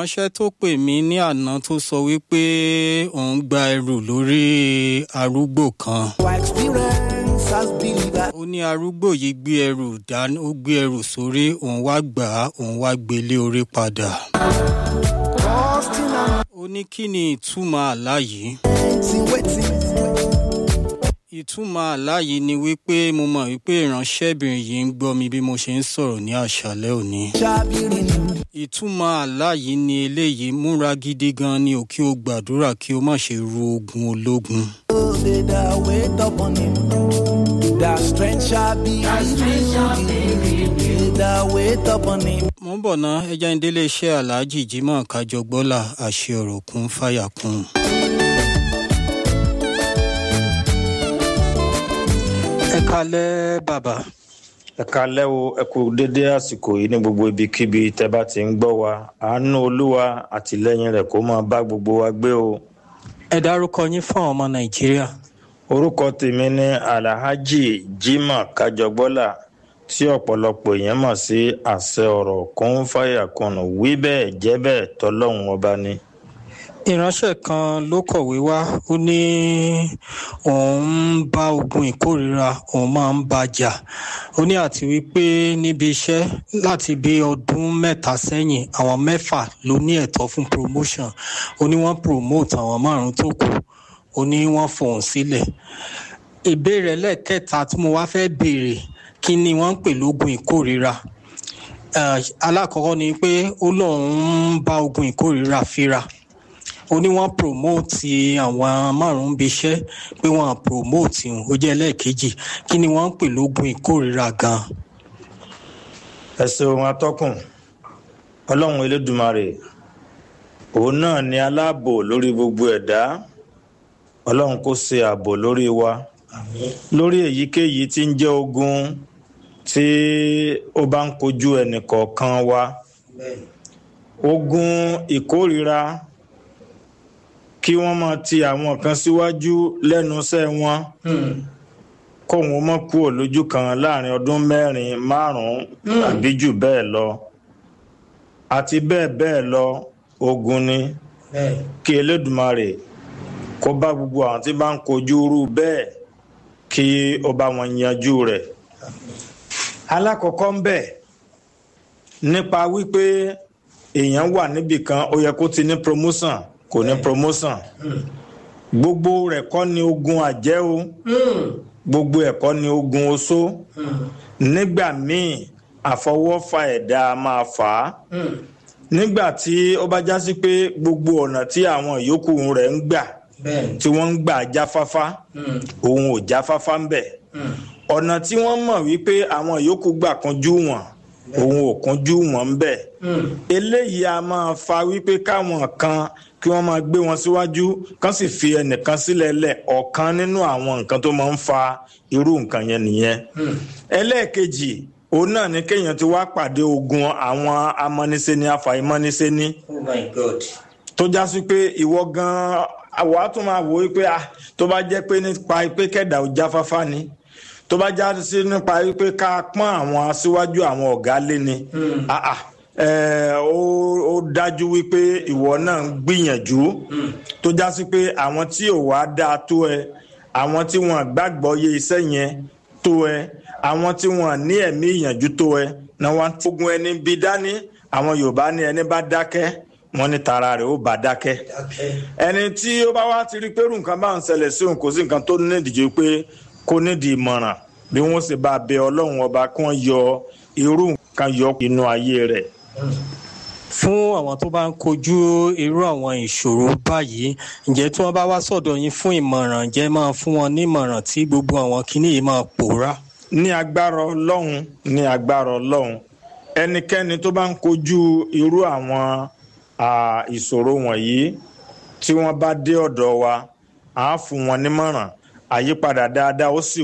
ìránṣẹ́ tó pè mí ní àná tó sọ wípé òun gba ẹrù lórí arúgbó kan. Our experience has been that ó ní arúgbó yìí gbé ẹrù dání ó gbé ẹrù sórí òun wá gbà á òun wá gbélé orí padà. trusting and ó ní kí ni ìtumọ̀ àlá yìí. waiting, waiting. ìtumọ̀ àlá yìí ni wípé mo mọ̀ wípé ìránṣẹ́bìnrin yìí ń gbọ́ mi bí mo ṣe ń sọ̀rọ̀ ní àṣálẹ́ òní. Shall be renewed. ìtumọ̀ àlá yìí ni eléyìí múra gidi gan ni ò kí o gbàdúrà kí o má ṣe ru ogun ológun. Oh, they that wait upon him. Their strength shall be renewed. They that wait upon him. mo ń bọ̀ ná ẹja ń délé iṣẹ́ aláàjì jimoh kájọgbọ́là àṣẹ ọ̀rọ̀ kún fàyà kún. ẹ kalẹ́ bàbá ẹ kalẹ́ o ẹ kú dédé àsìkò yìí ní gbogbo ibikíbi tẹ́ bá ti ń gbọ́ wa àánú olúwa àtìlẹ́yìn rẹ̀ kó máa bá gbogbo wa gbé o. ẹ dárúkọ yín fún àwọn ọmọ nàìjíríà. orúkọ tèmi ní alhaji jimoh kájọgbọ́là tí ọ̀pọ̀lọpọ̀ èèyàn mọ̀ sí àṣẹ ọ̀rọ̀ kún fàyà kùnú wí bẹ́ẹ̀ jẹ́ bẹ́ẹ̀ tọ́lọ́hún ọba ni. ìránṣẹ́ kan ló kọ̀wé wá ó ní òun ń bá ogun ìkórìíra òun máa ń bá jà ó ní àti wípé níbi iṣẹ́ láti bí ọdún mẹ́ta sẹ́yìn àwọn mẹ́fà ló ní ẹ̀tọ́ fún promotion ó ní wọ́n promote àwọn márùn-ún tó kù ó ní wọ́n fòun sílẹ̀ ìbéèrè lẹ́ẹ̀kẹta tí mo wá fẹ́ béèrè kí ni wọ́n ń pè lógun ìkórìíra Eh, alákọ̀ọ́kọ́ ni pé ó lóun ń bá ogun ìkórìíra fínra ó ní wọ́n promote àwọn márùn-ún bí iṣẹ́ pé wọ́n promote òun ó jẹ́ ẹlẹ́ẹ̀kejì kí ni wọ́n ń pè lógun ìkórìíra gan-an. ẹ ṣeun atọ́kùn ọlọ́run elédùmarè òun náà ni aláàbò lórí gbogbo ẹ̀dá ọlọ́run kó ṣe ààbò lórí wa lórí èyíkéyìí tí ń jẹ́ ogun tí ó bá ń kojú ẹnìkọ̀ọ̀kan wa ogun ìkórìíra kí wọ́n máa ti àwọn kan síwájú lẹ́nu iṣẹ́ wọn kóun ó mọ̀ kúrò lójú kan láàrin ọdún mẹ́rin márùn-ún àbí jù bẹ́ẹ̀ lọ àti bẹ́ẹ̀ bẹ́ẹ̀ lọ ogun ni kí elédùmarè kó bá gbogbo àwọn tí bá ń kojú irú bẹ́ẹ̀ kí ó bá wọn yanjú rẹ̀ alákọ̀ọ́kọ́ ń bẹ̀ nípa wípé èèyàn wà níbì kan ó yẹ kó ti ní promotion kò ní promotion gbogbo rẹ̀ kọ́ ni ogun àjẹ́ o gbogbo ẹ̀ kọ́ ni ogun oṣó nígbà míì àfọwọ́fà ẹ̀dá máa fà á nígbà tí ó bá já sí pé gbogbo ọ̀nà tí àwọn ìyókù rẹ̀ ń gbà tí wọ́n ń gbà jáfáfá òun ò jáfáfá ń bẹ̀ ọ̀nà tí wọ́n mọ̀ wípé àwọn ìyókù gbà kanjú wọn òun ò kanjú wọn ń bẹ̀ eléyìí a máa fa wípé káwọn kan kí wọ́n máa gbé wọn síwájú kán sì fi ẹnìkan sílẹ̀ lẹ̀ ọ̀kan nínú àwọn nǹkan tó máa ń fa irú nǹkan yẹn nìyẹn ẹlẹ́ẹ̀kejì òun náà ni kéèyàn ti wá pàdé ogun àwọn amọ́nisẹ́ni afàìmọ́nisẹ́ni oh my god. tó já sí pé ìwọ gan-an àwa tún máa wò ó pé ah tó bá jẹ́ pé nípa pé kẹ̀dà ò jáfáfá ni tó bá já sí nípa pé ká pọ́n àwọn aṣíwájú àwọn ọ̀gá lé ni ah ah ẹ ó ó dájú wípé ìwọ náà ń gbìyànjú tó já sí pé àwọn tí ò wá dáa tó ẹ àwọn tí wọn gbàgbọ́ yé iṣẹ́ yẹn tó ẹ àwọn tí wọn ní ẹ̀mí ìyànjú tó ẹ náà wọn ogun ẹni bí dání àwọn yorùbá ní ẹni bá dákẹ́ wọn ní tara rẹ̀ ó bá dákẹ́ ẹni tí ó bá wá ti rí pé irú nǹkan bá ń ṣẹlẹ̀ sí òun kò sí nǹkan tó nídìí ju pé kó nídìí ìmọ̀ràn bí wọ́n sì bá bẹ ọlọ́run ọba kí wọ́n yọ irú nǹkan yọ inú ayé rẹ̀ fún àwọn tó bá ń kojú irú àwọn ìṣòro báyìí ǹjẹ́ tí wọ́n bá wá sọ̀dọ̀ yín fún ìmọ̀ràn ǹjẹ́ máa fún wọn ní ìmọ̀ràn tí gbogbo àwọn kinní yìí máa pòórá. ní agbára ọlọ́run ní agbára ọlọ́run ẹnikẹ́ni tó bá ń kojú irú àwọn à, ìṣòro wọ̀nyí tí wọ́n bá dé ọ̀dọ̀ wa à á fún wọn nímọ̀ràn àyípadà dáadáa ó sì